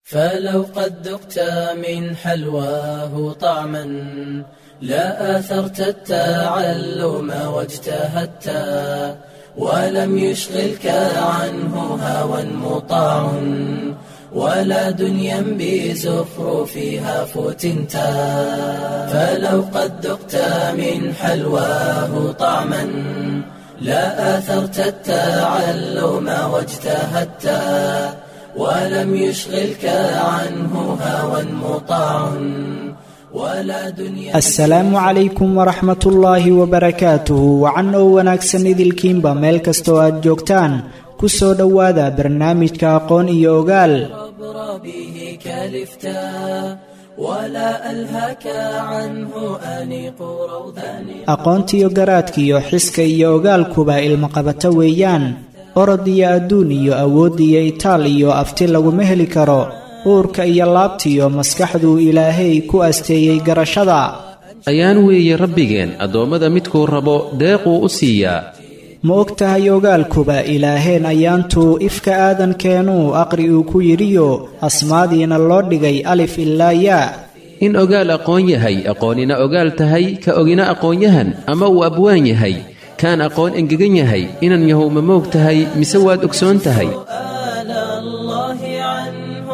فلو قد ذقت من حلواه طعما لا آثرت التعلم واجتهدت ولم يشغلك عنه هوى مطاع ولا دنيا بزخرفها فتنت فلو قد ذقت من حلواه طعما لا آثرت التعلم واجتهدت ولم يشغلك عنه هوى مطاع ولا دنيا asalaamu calaykum waraxmat ullaahi wabarakaatuhu wacan oo wanaagsan idilkiinba meel kastoo aad joogtaan ku soo dhowaada barnaamijka aqoon iyo ogaal عبر به كلفتا ولا ألهك عنه أنيق روضان aqoontiyo garaadkiyo xiska iyo ogaalkuba ilmaqabato weeyaan orod iyo adduun iyo awood iyo itaal iyo afti laguma heli karo uurka iyo laabtiyo maskaxduu ilaahay ku asteeyey garashada ayaan weeye rabbigeen addoommada midkuu rabo deequu u siiyaa ma og tahay ogaalkuba ilaaheen ayaantuu ifka aadankeenuu aqri uu ku yidhiyo asmaadiina loo dhigay alif ilaa yaa in ogaal aqoon yahay aqoonina ogaal tahay ka ogina aqoonyahan ama uu abwaan yahay kaan aqoon engegan yahay inan yahow ma moog tahay mise waad ogsoon tahay آل الله عنه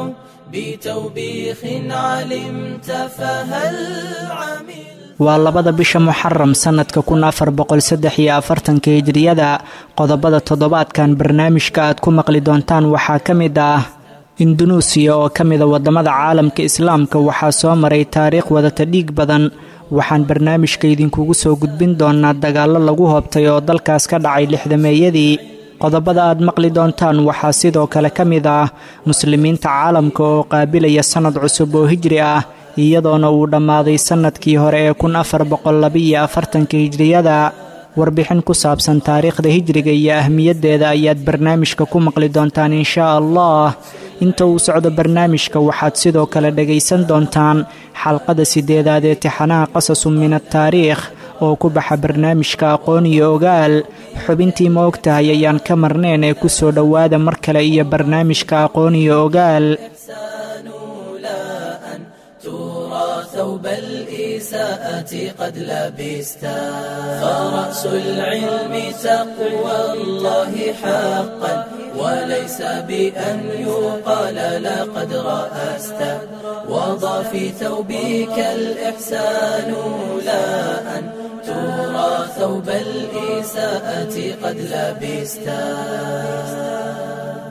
بتوبيخ علمت فهل عمل waa labada bisha muxaram sannadka kun afar boqol saddex iyo afartanka hijriyada qodobada toddobaadkan barnaamijka aad ku maqli doontaan waxaa ka mid ah indunuusiya oo ka mida waddamada caalamka islaamka waxaa soo maray taariikh wadata dhiig badan waxaan barnaamijka idinkugu soo gudbin doonaa dagaallo lagu hoobtay oo dalkaas ka dhacay lixdameeyadii qodobada aad maqli doontaan waxaa sidoo kale ka mid ah muslimiinta caalamka oo qaabilaya sannad cusub oo hijri ah iyadoona uu dhammaaday sannadkii hore ee kun afar boqol labiiyo afartanka hijriyada warbixin ku saabsan taariikhda hijriga iyo ahmiyaddeeda ayaad barnaamijka ku maqli doontaan inshaa allah inta uu socdo barnaamijka waxaad sidoo kale dhegaysan doontaan xalqada sideedaad ee tixanaha qasasun min ataariikh oo ku baxa barnaamijka aqoon iyo ogaal xubintii ma og tahay ayaan ka marneen ee ku soo dhowaada mar kale iyo barnaamijka aqoon iyo ogaal الإحسان لا أن ترى ثوب الإساءة قد لبستا فرأس العلم تقوى الله حقا وليس بأن يقال لقد رأست وضع في ثوبك الإحسان لا أن ترى ثوب الإساءة قد لبستا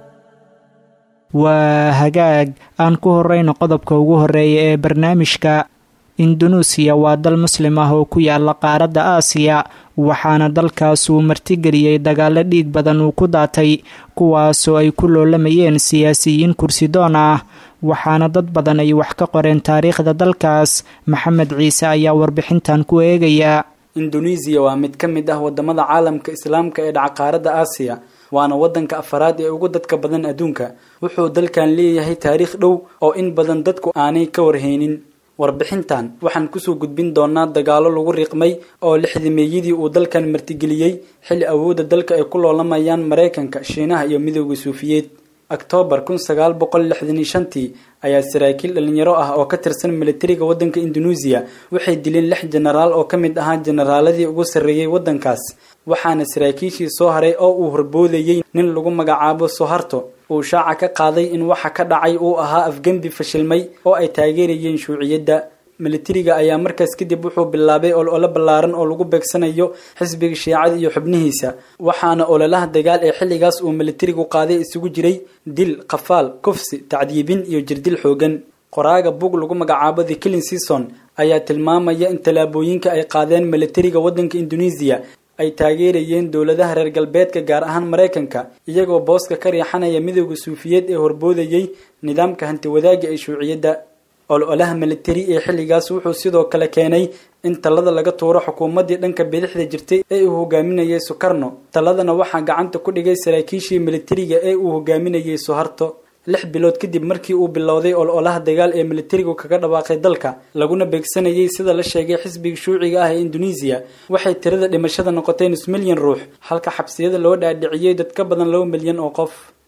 waa hagaag aan ku horrayno qodobka ugu horreeya ee barnaamijka indunuusiya waa dal muslim ah oo ku yaala qaaradda aasiya waxaana dalkaas uu martigeliyey dagaallo dhiig badan uu ku daatay kuwaasoo ay ku loolamayeen siyaasiyiin kursidoon ah waxaana dad badan ay wax ka qoreen taariikhda dalkaas maxamed ciise ayaa warbixintan ku eegaya induneisiya waa mid ka mid ah wadamada caalamka islaamka ee dhaca qaaradda aasiya waana wadanka afaraad ee ugu dadka badan adduunka wuxuu dalkan leeyahay taariikh dhow oo in badan dadku aanay ka warhaynin warbixintan waxaan kusoo gudbin doonaa dagaalo lagu riiqmay oo lixdameeyadii uu dalkan martigeliyey xilli awoodda dalka ay ku loolamayaan maraykanka shiinaha iyo midooda suufiyeed oktoobar kun sagaal boqol lixdan iyo shantii ayaa saraakiil dhalinyaro ah oo ka tirsan militariga wadanka induneisiya waxay dileen lix jenaraal oo ka mid ahaa jenaraaladii ugu sarreeyey wadankaas waxaana saraakiishii soo haray oo uu horboodayey nin lagu magacaabo soharto uu shaaca ka qaaday in waxa ka dhacay uu ahaa afgembi fashilmay oo ay taageerayeen shuuciyadda militariga ayaa markaas kadib wuxuu bilaabay olole ballaaran oo lagu beegsanayo xisbiga shiicada iyo xubnihiisa waxaana ololaha dagaal ee xilligaas uu militarigu qaaday isugu jiray dil qafaal kufsi tacdiibin iyo jirdil xoogan qoraaga bug lagu magacaabo the killing season ayaa tilmaamaya in tallaabooyinka ay qaadeen militariga waddanka induneisiya ay taageerayeen dowladaha reer galbeedka gaar ahaan maraykanka iyagoo booska ka riixanaya midooda suufiyeed ee horboodayey nidaamka hanti wadaagga ee shuuciyadda ololaha militari ee xilligaas wuxuu sidoo kale keenay in talada laga tuuro xukuumaddii dhanka bidixda jirtay ee uu hogaaminayay sukarno taladana waxaa gacanta ku dhigay saraakiishii militariga ee uu hogaaminayay suharto lix bilood kadib markii uu bilowday ololaha dagaal ee militarigu kaga dhawaaqay dalka laguna beegsanayay sida la sheegay xisbiga shuuciga ah ee induneisiya waxay tirada dhimashada noqotay nus milyan ruux halka xabsiyada loo dhaadhiciyey dad ka badan laba milyan oo qof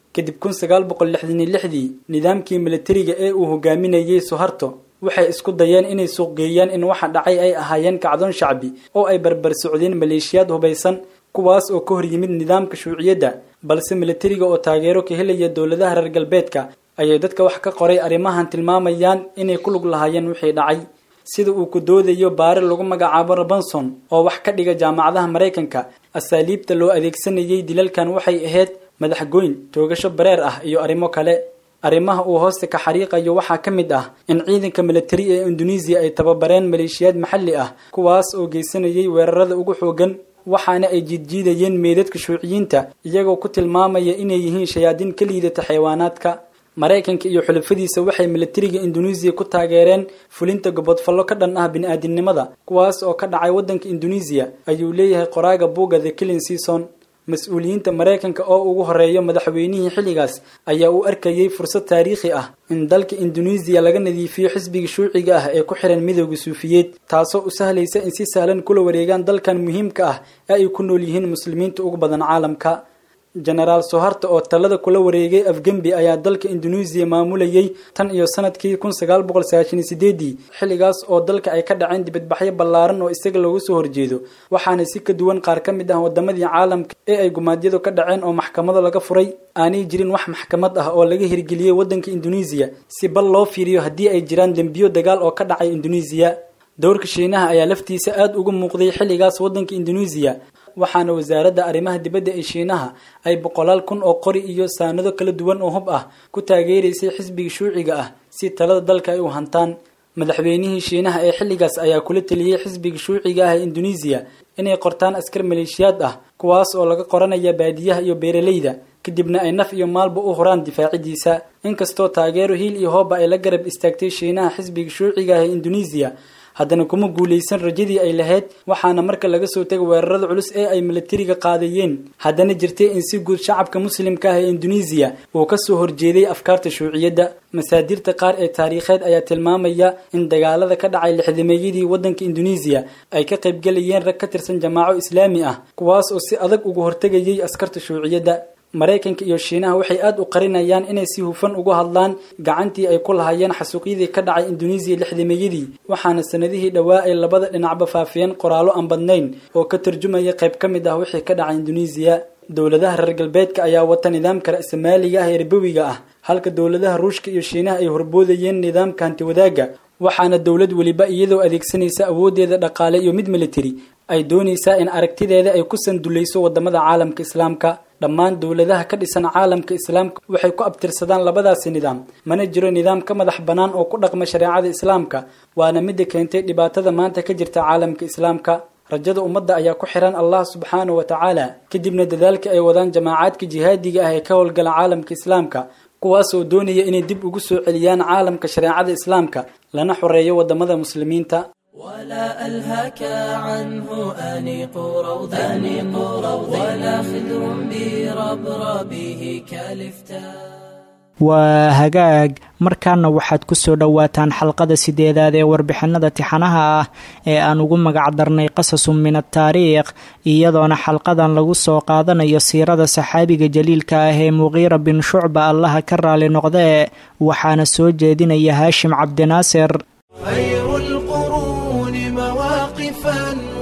kadib kun sagaal boqol lixdan iyo lixdii nidaamkii militariga ee uu hogaaminayey suharto waxay isku dayeen inay suuqgeeyaan in waxa dhacay ay ahaayeen kacdoon shacbi oo ay barbar socdeen maleeshiyaad hubaysan kuwaas oo ka hor yimid nidaamka shuuciyadda balse militariga oo taageero ka helaya dowladaha reer galbeedka ayay dadka wax ka qoray arrimahan tilmaamayaan inay ku lug lahaayeen wixii dhacay sida uu ku doodayo baare lagu magacaabo robinson oo wax ka dhiga jaamacadaha maraykanka asaaliibta loo adeegsanayay dilalkan waxay ahayd madaxgoyn toogasho bareer ah iyo arrimo kale arrimaha uu hoosta ka xariiqayo waxaa ka mid ah in ciidanka militari ee indonesiya ay tababareen maleeshiyaad maxalli ah kuwaas oo geysanayay weerarada ugu xoogan waxaana ay jiidjiidayeen meedadka shuuciyiinta iyagoo ku tilmaamaya inay yihiin shayaadiin ka liidata xayawaanaadka maraykanka iyo xulafadiisa waxay militariga indonesiya ku taageereen fulinta gobodfallo ka dhan ah bini-aadinimada kuwaas oo ka dhacay waddanka indonesiya ayuu leeyahay qoraaga buugga the killing season mas-uuliyiinta maraykanka oo ugu horeeyo madaxweynihii xilligaas ayaa u arkayay fursad taariikhi ah in dalka indonesiya laga nadiifiyo xisbiga shuuciga ah ee ku xiran midooda suufiyeed taasoo u sahlaysa in si sahlan kula wareegaan dalkan muhiimka ah ee ay ku nool yihiin muslimiinta ugu badan caalamka genaraal soharta oo talada kula wareegay afgembi ayaa dalka indonesiya maamulayay tan iyo sanadkii kun sagaal boqol sagaashan iyo sideedii xilligaas oo dalka ay ka dhaceen dibadbaxyo ballaaran oo isaga looga soo horjeedo waxaana si ka duwan qaar ka mid ah wadamadii caalamka ee ay gumaadyadu ka dhaceen oo maxkamado laga furay aanay jirin wax maxkamad ah oo laga hirgeliyey waddanka indonesiya si bal loo fiiriyo haddii ay jiraan dembiyo dagaal oo ka dhacay indonesiya dowrka shiinaha ayaa laftiisa aada uga muuqday xilligaas waddanka indonesiya waxaana wasaaradda arrimaha dibadda ee shiinaha ay boqolaal kun oo qori iyo saanado kala duwan oo hub ah ku taageeraysay xisbiga shuuciga ah si talada dalka ay u hantaan madaxweynihii shiinaha ee xilligaas ayaa kula teliyey xisbiga shuuciga ah ee indonesiya inay qortaan askar maleeshiyaad ah kuwaas oo laga qoranaya baadiyaha iyo beeralayda kadibna ay naf iyo maalba u huraan difaacidiisa inkastoo taageero hiil iyo hooba ay la garab istaagtay shiinaha xisbiga shuuciga ah ee indonesiya haddana kuma guulaysan rajadii ay lahayd waxaana marka laga soo tegay weerarada culus ee ay militariga qaadayeen haddana jirtay in si guud shacabka muslimka ah ee indonesiya uu ka soo horjeeday afkaarta shuuciyadda masaadirta qaar ee taariikheed ayaa tilmaamaya in dagaalada ka dhacay lixdameeyadii waddanka indonesiya ay ka qaybgelayeen rag ka tirsan jamaaco islaami ah kuwaas oo si adag uga hortegayay askarta shuuciyadda maraykanka iyo shiinaha waxay aada u qarinayaan inay si hufan uga hadlaan gacantii ay ku lahayeen xasuuqyadii ka dhacay indonesiya lixdameeyadii waxaana sanadihii dhowaa ay labada dhinacba faafiyeen qoraallo aan badnayn oo ka tarjumaya qayb ka mid ah wixii ka dhacay indonesiya dowladaha reer galbeedka ayaa wata nidaamka ra'samaaliga ah ee ribowiga ah halka dowladaha ruushka iyo shiinaha ay horboodayeen nidaamka hantiwadaaga waxaana dowlad weliba iyadoo adeegsanaysa awooddeeda dhaqaale iyo mid militari ay doonaysaa in aragtideeda ay ku sandulayso wadamada caalamka islaamka dhammaan dowladaha ka dhisan caalamka islaamka waxay ku abtirsadaan labadaasi nidaam mana jiro nidaam ka madax bannaan oo ku dhaqma shareecada islaamka waana midda keentay dhibaatada maanta ka jirta caalamka islaamka rajada ummadda ayaa ku xiran allah subxaanahu wa tacaala kadibna dadaalka ay wadaan jamaacaadka jihaadiga ah ee ka howlgala caalamka islaamka kuwaasoo doonaya inay dib ugu soo celiyaan caalamka shareecada islaamka lana xoreeyo wadamada muslimiinta ولا ألهك عنه أنيق روض أنيق روض ولا خدر بربربه كالفتاء waa hagaag markaana waxaad ku soo dhowaataan xalqada sideedaad ee warbixinada tixanaha ah ee aan ugu magac darnay qasasun min ataariikh iyadoona xalqadan lagu soo qaadanayo siirada saxaabiga jaliilka ah ee muqiira bin shucba allaha ka raali noqdee waxaana soo jeedinaya haashim cabdinaasir خير القرون مواقفا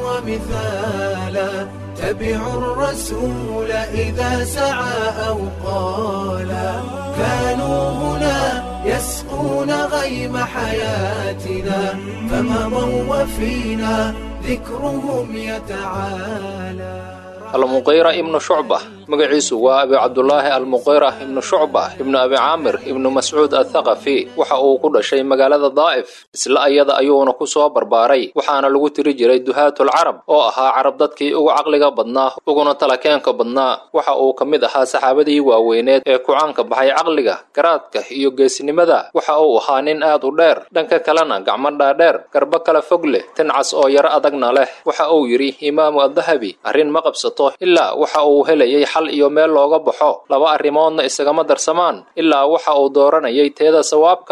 ومثالا تبع الرسول إذا سعى أو قالا كانوا هنا يسقون غيم حياتنا فمضوا وفينا ذكرهم يتعالى almuqiira ibnu shucba magaciisu waa abi cabdulaahi almuqiira ibnu shucba ibnu abi caamir ibnu mascuud athaqafi waxa uu ku dhashay magaalada daa'if isla ayada ayuuna ku soo barbaaray waxaana lagu tiri jiray duhaatulcarab oo ahaa carab dadkii ugu caqliga badnaa uguna talakeenka badnaa waxa uu ka mid ahaa saxaabadii waaweyneed ee kucaanka baxay caqliga garaadka iyo geesnimada waxa uu ahaa nin aad u dheer dhanka kalena gacmo dhaadheer garbo kala fog leh tincas oo yaro adagna leh waxa uu yidhi imaamu addahabi arrin ma qabsato ilaa waxa uu helayay xal iyo meel looga baxo laba arrimoodna isagama darsamaan ilaa waxa uu dooranayay teeda sawaabka ah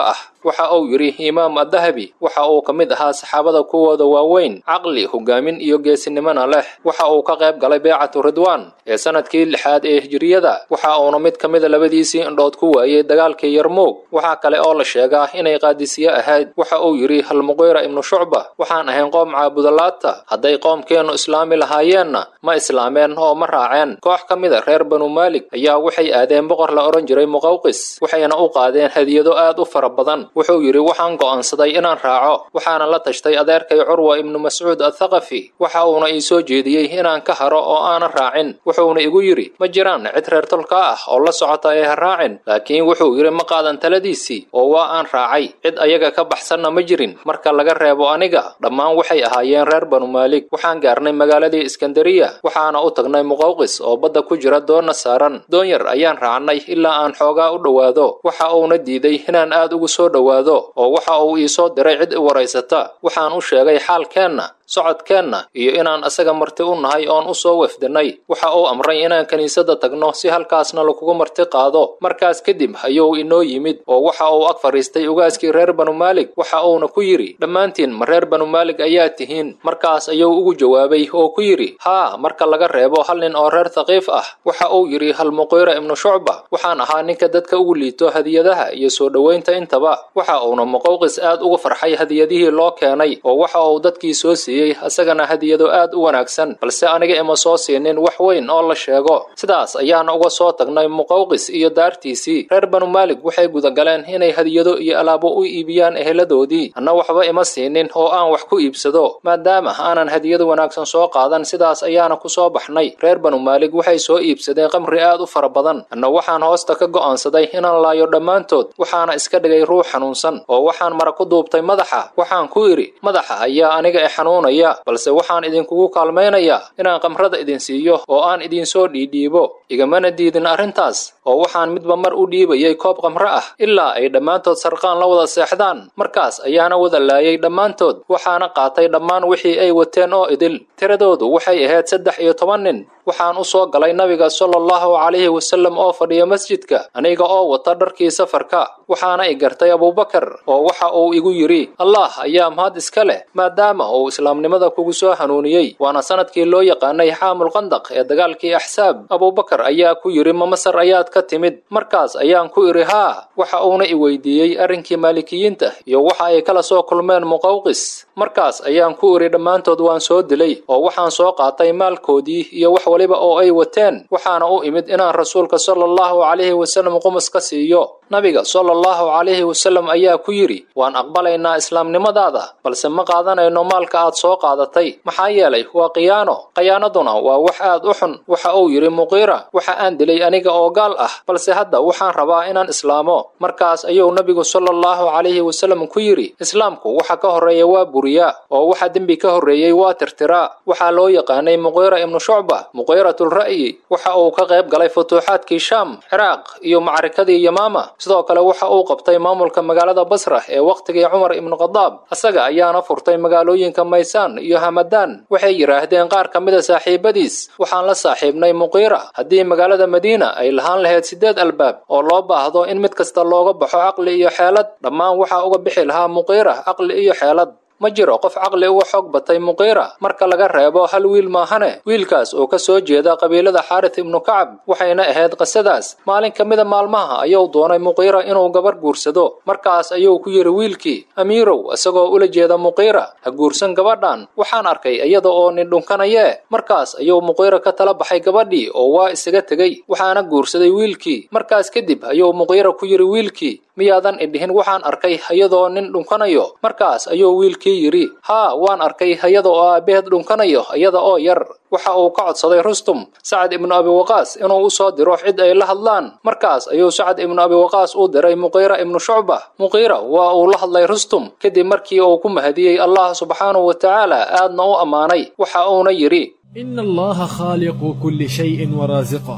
waxa uu yidhi imaam addahabi waxa uu ka mid ahaa saxaabada kuwooda waaweyn caqli hogaamin iyo geesinimona leh waxa uu ka qayb galay beecatu ridwaan ee sanadkii lixaad ee hijiriyada waxa uuna mid ka mida labadiisii indhood ku waayey dagaalkii yarmuug waxaa kale oo la sheegaa inay qaadisiye ahayd waxa uu yidhi halmuqiira ibnu shucba waxaan ahayn qoom caabudalaata hadday qoomkeennu islaami lahaayeenna ma islaameen oo ma raaceen koox ka mida reer banu maalik ayaa waxay aadeen boqor la odhan jiray muqawqis waxayna u qaadeen hadiyado aad u fara badan wuxuu yidhi waxaan go'aansaday inaan raaco waxaana la tashtay adeerkay curwa ibnu mascuud athaqafi waxa uuna ii soo jeediyey inaan ka haro oo aanan raacin wuxuuna igu yidhi ma jiraan cid reer tolka ah oo la socota ee ha raacin laakiin wuxuu yidhi ma qaadan taladiisii oo waa aan raacay cid ayaga ka baxsanna ma jirin marka laga reebo aniga dhammaan waxay ahaayeen reer banu maalik waxaan gaarnay magaaladii iskandariya waxaana u tagnay muqawqis oo badda ku jira doonna saaran doon yar ayaan raacnay ilaa aan xoogaa u dhowaado waxa uuna diiday inaan aad ugu soo dhowaado oo waxa uu ii soo diray cid i waraysata waxaan u sheegay xaalkeenna socodkeenna iyo inaan asaga marti u nahay oon u soo wefdinay waxa uu amray inaan kiniisadda tagno si halkaasna lagugu marti qaado markaas kadib ayuu inoo yimid oo waxa uu ag fadhiistay ugaaskii reer banu maalik waxa uuna ku yidhi dhammaantiin ma reer banu maalik ayaa tihiin markaas ayuu ugu jawaabay oo ku yidhi haa marka laga reebo hal nin oo reer thaqiif ah waxa uu yidhi halmuqiira ibnu shucba waxaan ahaa ninka dadka ugu liito hadiyadaha iyo soo dhowaynta intaba waxa uuna muqawqis aad ugu farxay hadiyadihii loo keenay oo waxa uu dadkii soo siiyey asagana hadiyado aad u wanaagsan balse aniga ima soo siinin wax weyn oo la sheego sidaas ayaana uga soo tagnay muqawqis iyo daartiisii reer banu maalik waxay gudagaleen inay hadiyado iyo alaabo u iibiyaan eheladoodii anna waxba ima siinin oo aan wax ku iibsado maadaama aanan hadiyado wanaagsan soo qaadan sidaas ayaana ku soo baxnay reer banu maalik waxay soo iibsadeen qamri aad u fara badan anna waxaan hoosta ka go'aansaday inaan laayo dhammaantood waxaana iska dhigay ruux xanuunsan oo waxaan mara ku duubtay madaxa waxaan ku idhi madaxa ayaa aniga e xanuunaya balse waxaan idinkugu kaalmaynayaa inaan qamrada idin siiyo oo aan idinsoo dhiidhiibo igamana diidin arrintaas oo waxaan midba mar u dhiibayay koob qamro ah ilaa ay dhammaantood sarqaan la wada seexdaan markaas ayaana wada laayay dhammaantood waxaana qaatay dhammaan wixii ay wateen oo idil tiradoodu waxay ahayd saddex iyo toban nin waxaan u soo galay nabiga sala allahu calayhi wasallam oo fadhiya masjidka aniga oo wata dharkii safarka waxaana i gartay abuubakar oo waxa uu igu yidhi allah ayaa mahad iska leh maadaama uu islaamnimada kugu soo hanuuniyey waana sanadkii loo yaqaanay xaamul qandaq ee dagaalkii axsaab abuubakar ayaa ku yidhi ma masar ayaad ka timid markaas ayaan ku idhi haa waxa uuna i weydiiyey arrinkii maalikiyiinta iyo waxa ay kala soo kulmeen muqawqis markaas ayaan ku idhi dhammaantood waan soo dilay oo waxaan soo qaatay maalkoodii iyo wax waliba oo ay wateen waxaana u imid inaan rasuulka sala allahu calayhi wasallam qumus ka siiyo nabiga sala allahu calayhi wasallam ayaa ku yidhi waan aqbalaynaa islaamnimadaada balse ma qaadanayno maalka aad soo qaadatay maxaa yeelay waa khiyaano khiyaanaduna waa wax aad u xun waxa uu yidhi muqiira waxa aan dilay aniga oo gaal ah balse hadda waxaan rabaa inaan islaamo markaas ayuu nabigu sala allahu calayhi wasallam ku yidhi islaamku waxa ka horreeya waa buriyaa oo waxa dembi ka horreeyey waa tirtiraa waxaa loo yaqaanay muqiira ibnu shucba muqiiratulra'yi waxa uu ka qayb galay futuuxaadkii shaam ciraaq iyo macrikadii yamaama sidoo kale waxa uu qabtay maamulka magaalada basra ee wakhtigii cumar ibnu khadaab asaga ayaana furtay magaalooyinka maysaan iyo hamadaan waxay yidhaahdeen qaar ka mida saaxiibadiis waxaan la saaxiibnay muqiira haddii magaalada madiina ay lahaan lahayd siddeed albaab oo loo baahdo in mid kasta looga baxo caqli iyo xeelad dhammaan waxaa uga bixi lahaa muqiira caqli iyo xeelad ma jiro qof caqli uga xoog batay muqiira marka laga reebo hal wiil maahane wiilkaas oo ka soo jeeda qabiilada xaaris ibnu kacab waxayna ahayd qisadaas maalin ka mida maalmaha ayuu doonay muqiira inuu gabar guursado markaas ayuu ku yidhi wiilkii amiirow isagoo ula jeeda muqiira ha guursan gabadhan waxaan arkay iyada oo nin dhunkanayee markaas ayuu muqiira ka tala baxay gabadhii oo waa isaga tegey waxaana guursaday wiilkii markaas kadib ayuu muqiira ku yidhi wiilkii miyaadan idhihin waxaan arkay iyadoo nin dhunkanayo markaas ayuu wiilkii yidhi haa waan arkay iyada oo aabbaheed dhunkanayo iyada oo yar waxa uu ka codsaday rustum sacad ibnu abi waqaas inuu u soo diro cid ay la hadlaan markaas ayuu sacad ibnu abi waqaas u diray muqiira ibnu shucba muqiira waa uu la hadlay rustum kadib markii uu ku mahadiyey allah subxaanahu wa tacaala aadna u ammaanay waxa uuna yidhi إن الله خالق كل شيء ورازقه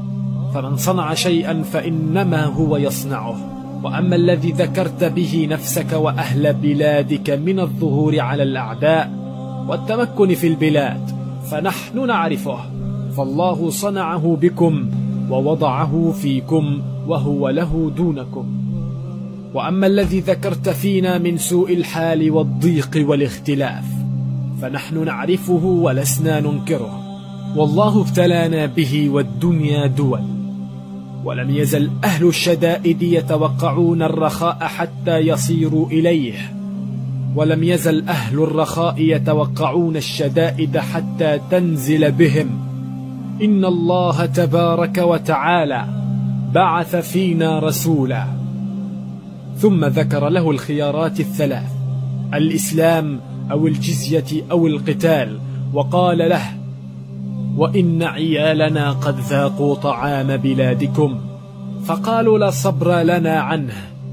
فمن صنع شيئا فإنما هو يصنعه وأما الذي ذكرت به نفسك وأهل بلادك من الظهور على الأعداء والتمكن في البلاد فنحن نعرفه فالله صنعه بكم ووضعه فيكم وهو له دونكم واما الذي ذكرت فينا من سوء الحال والضيق والاختلاف فنحن نعرفه ولسنا ننكره والله ابتلانا به والدنيا دول ولم يزل اهل الشدائد يتوقعون الرخاء حتى يصيروا اليه ولم يزل اهل الرخاء يتوقعون الشدائد حتى تنزل بهم ان الله تبارك وتعالى بعث فينا رسولا ثم ذكر له الخيارات الثلاث الاسلام او الجزيه او القتال وقال له وان عيالنا قد ذاقوا طعام بلادكم فقالوا لا صبر لنا عنه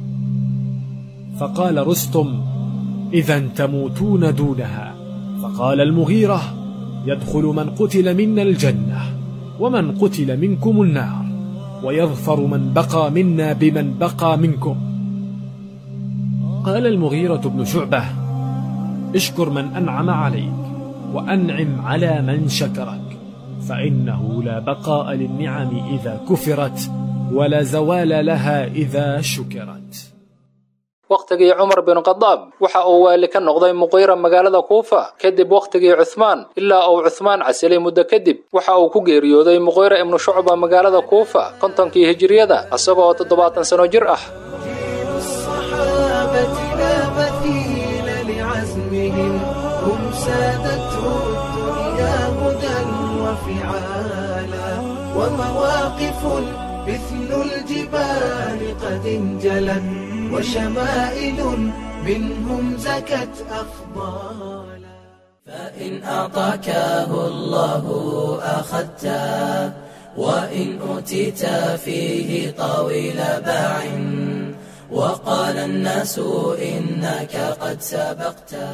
فقال رستم اذا تموتون دونها فقال المغيره يدخل من قتل منا الجنه ومن قتل منكم النار ويظفر من بقى منا بمن بقى منكم قال المغيره بن شعبه اشكر من انعم عليك وانعم على من شكرك فانه لا بقاء للنعم اذا كفرت ولا زوال لها اذا شكرت wakhtigii cumar bin khadaab waxa uu waali ka noqday muqiira magaalada kuufa kadib wakhtigii cuhmaan ilaa uu cuhmaan casilay muddo kadib waxa uu ku geeriyooday muqiira ibnu shucba magaalada kuufa kontonkii hijiriyada isagoo toddobaatan sano jir ah الصحابة لا مثيل لعزمهم هم سادته الدنيا هدى وفعالا ومواقف مثل الجبال قد انجلت وشمائل منهم زكت أفضالا فإن أعطاكه الله أخذته وإن أوتيت فيه طويل باع وقال الناس إنك قد سبقته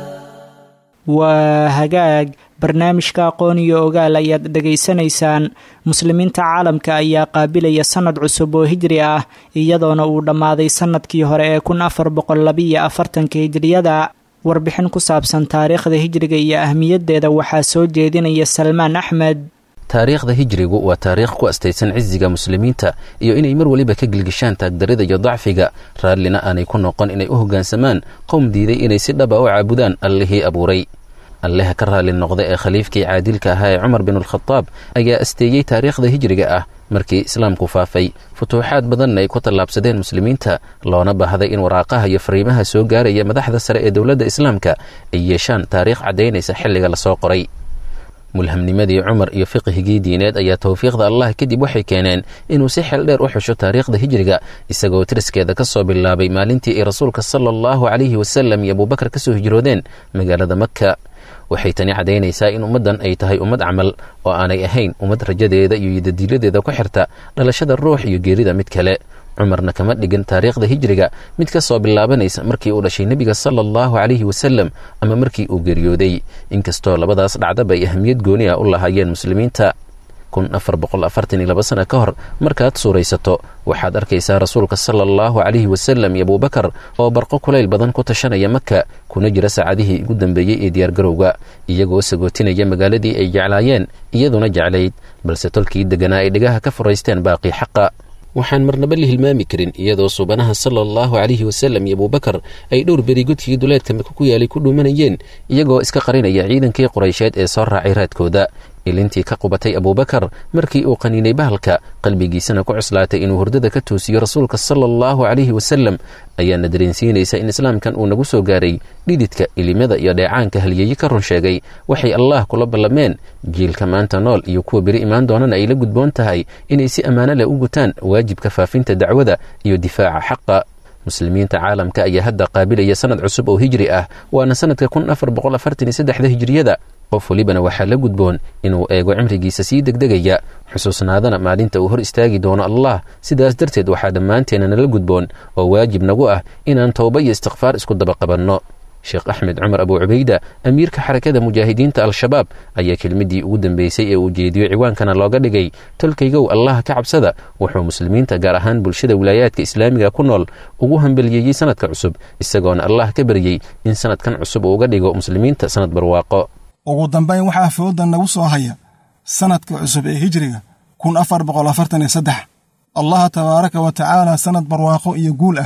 waa hagaag barnaamijka aqoon iyo ogaal ayaad dhegaysanaysaan muslimiinta caalamka ayaa qaabilaya sanad cusub oo hijri ah iyadoona uu dhammaaday sanadkii hore ee kun afar boqol labiyo afartanka hijriyada warbixin ku saabsan taariikhda hijriga iyo ahmiyaddeeda waxaa soo jeedinaya salmaan axmed taariikhda hijrigu waa taariikh ku astaysan cisiga muslimiinta iyo inay mar weliba ka gilgishaan taagdarida iyo dacfiga raallina aanay ku noqon inay u hoggaansamaan qowm diiday inay si dhaba u caabudaan allihii abuuray alleha ka raalli noqda ee khaliifkii caadilka ahaa ee cumar binulkhadaab ayaa asteeyey taariikhda hijriga ah markii islaamku faafay futuuxaad badanna ay ku tallaabsadeen muslimiinta loona baahday in waraaqaha iyo fariimaha soo gaaraya madaxda sare ee dowladda islaamka ay yeeshaan taariikh caddaynaysa xilliga lasoo qoray mulhamnimadii cumar iyo fiqhigii diineed ayaa towfiiqda allah kadib waxay keeneen inuu si xeel dheer u xusho taariikhda hijriga isagoo tiriskeeda ka soo bilaabay maalintii ay rasuulka sala allahu calayhi wasalam iyo abuubakar ka soo hijroodeen magaalada makka waxay tani caddaynaysaa in ummaddan ay tahay ummad camal oo aanay ahayn ummad rajadeeda iyo yidadiiladeeda ku xirta dhalashada ruux iyo geerida mid kale cumarna kama dhigin taariikhda hijriga mid ka soo bilaabanaysa markii uu dhashay nebiga sala allahu calayhi wasalam ama markii uu geeriyooday inkastoo labadaas dhacdaba ay ahamiyad gooni ah u lahaayeen muslimiinta kun afar boqol afartan iyo laba sana ka hor markaad suuraysato waxaad arkaysaa rasuulka sala allahu calayhi wasalam iyo abuubakar oo barqo kulayl badan ku tashanaya maka kuna jira saacadihii ugu dambeeyey ee diyaargarowga iyagoo sagootinaya magaaladii ay jeclaayeen iyaduna jeclayd balse tolkii degganaa ay dhegaha ka furaysteen baaqii xaqa waxaan marnaba la hilmaami karin iyadoo suubanaha sala allahu calayhi wasalam iyo abuubakar ay dhowr beri godkii duleedka maka ku yaalay ku dhuumanayeen iyagoo iska qarinaya ciidankii quraysheed ee soo raacay raadkooda ilintii ka qubatay abuubakar markii uu qaniinay bahalka qalbigiisana ku cuslaatay inuu hurdada ka toosiyo rasuulka sala allahu calayhi wasalam ayaana dareensiinaysa in islaamkan uu nagu soo gaaray dhididka ilimada iyo dheecaanka halyeeyi ka run sheegay waxay allaah kula ballameen jiilka maanta nool iyo kuwa beri imaan doonana ay la gudboon tahay inay si ammaano leh u gutaan waajibka faafinta dacwada iyo difaaca xaqa muslimiinta caalamka ayaa hadda qaabilaya sanad cusub oo hijri ah waana sanadka kun afar boqol afartan iyo saddexda hijriyada qof welibana waxaa la gudboon inuu eego cimrigiisa sii degdegaya xusuusnaadana maalinta uu hor istaagi doono allah sidaas darteed waxaa dhammaanteena nala gudboon oo waajib nagu ah inaan towba iyo istikfaar isku daba qabanno sheekh axmed cumar abu cubayda amiirka xarakada mujaahidiinta al-shabaab ayaa kelmiddii ugu dambeysay ee uu jeediyo ciwaankana looga dhigay tolkaygow allah ka cabsada wuxuu muslimiinta gaar ahaan bulshada wilaayaadka islaamiga ku nool ugu hambeliyeeyey sanadka cusub isagoona allah ka baryey in sanadkan cusub uu uga dhigo muslimiinta sanad barwaaqo ugu dambayn waxaa fooda nagu soo haya sanadka cusub ee hijriga kun afar boqol afartan iyo saddex allaha tabaaraka wa tacaala sanad barwaaqo iyo guul ah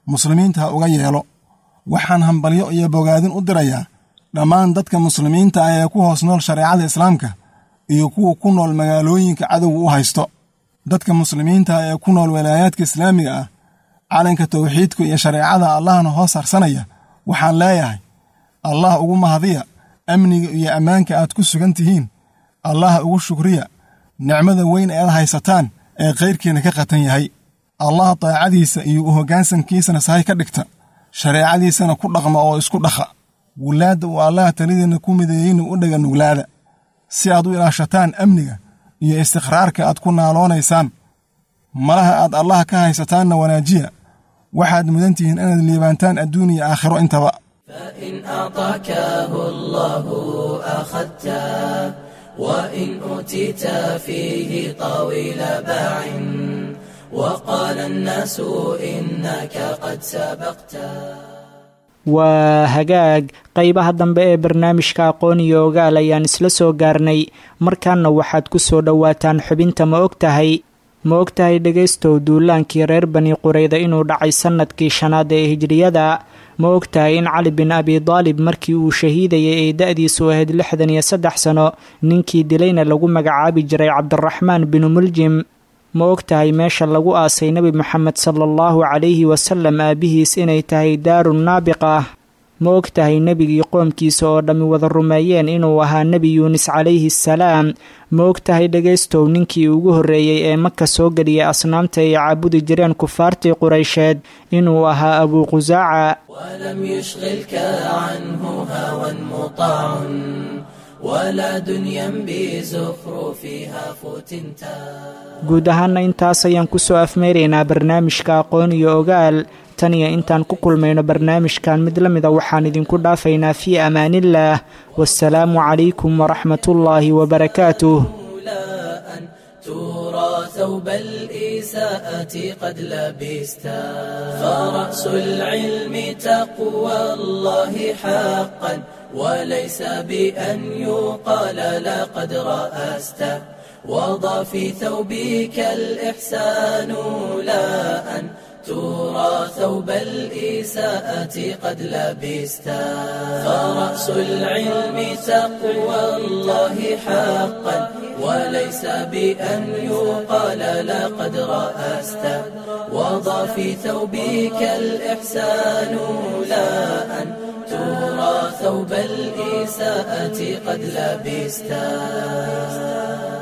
muslimiinta ha uga yeelo waxaan hambalyo iyo bogaadin u dirayaa dhammaan dadka muslimiinta ah ee ku hoos nool shareecada islaamka iyo kuwa ku nool magaalooyinka cadowga u haysto dadka muslimiinta ah ee ku nool walaayaadka islaamiga ah calanka tawxiidka iyo shareecada allahna hoos harsanaya waxaan leeyahay allah ugu mahadiya amniga iyo ammaanka aad ku sugan tihiin allah ugu shukriya nicmada weyn ead haysataan ee kayrkiina ka qatan yahay allah daacadiisa iyo u hoggaansankiisana sahay ka dhigta shareecadiisana ku dhaqma oo isku dhakha wulaadda uu allaha talidiinna ku mideeyeyna u dhega nuglaada si aad u ilaashataan amniga iyo istiqraarka aad ku naaloonaysaan malaha aad allaha ka haysataanna wanaajiya waxaad mudan tihiin inaad liibaantaan adduun iyo aakhiro intaba فإن أعطاكه الله أخذته وإن أوتيت فيه طويل باع وقال الناس إنك قد سبقته waa hagaag qaybaha dambe ee barnaamijka aqoon iyo ogaal ayaan isla soo gaarnay markaana waxaad ku soo dhowaataan xubinta ma og tahay ma og tahay dhegaystow duulaankii reer bani qurayda inuu dhacay sannadkii shanaad ee hijriyada ma og tahay in cali bin abi daalib markii uu shahiidayay ay da-diisu ahayd lixdan iyo saddex sano ninkii dilayna lagu magacaabi jiray cabdiraxmaan binu muljim ma og tahay meesha lagu aasay nebi moxamed sala allahu calayhi wasalam aabihiis inay tahay daaru naabiq ah ma og tahay nebigii qoomkiisa oo dhammi wada rumeeyeen inuu ahaa nebi yuunis calayhi assalaam ma og tahay dhegaystow ninkii ugu horreeyey ee maka soo geliyay asnaamta ay caabudi jireen kufaartii quraysheed inuu ahaa abuu qusaaca ولم يشغلك عنه هوى مطاع ولا دنيا بزخرفها فتنتا guud ahaana intaas ayaan ku soo afmeeraynaa barnaamijka aqoon iyo ogaal tan iyo intaan ku kulmayno barnaamijkan mid la mida waxaan idinku dhaafaynaa fii amaaniillaah wasalaamu calaykum waraxmatullaahi wabarakaatuh لا أن ترى ثوب الإساءة قد لبستا فرأس العلم تقوى الله حقا وليس بأن يقال لقد رأست وضع في ثوبك الإحسان لا أن ترى ثوب الإساءة قد لبستا فرأس العلم تقوى الله حقا وليس بأن يقال لقد رأست وضع في ثوبك الإحسان لا أن ترى ثوب الإساءة قد لبستا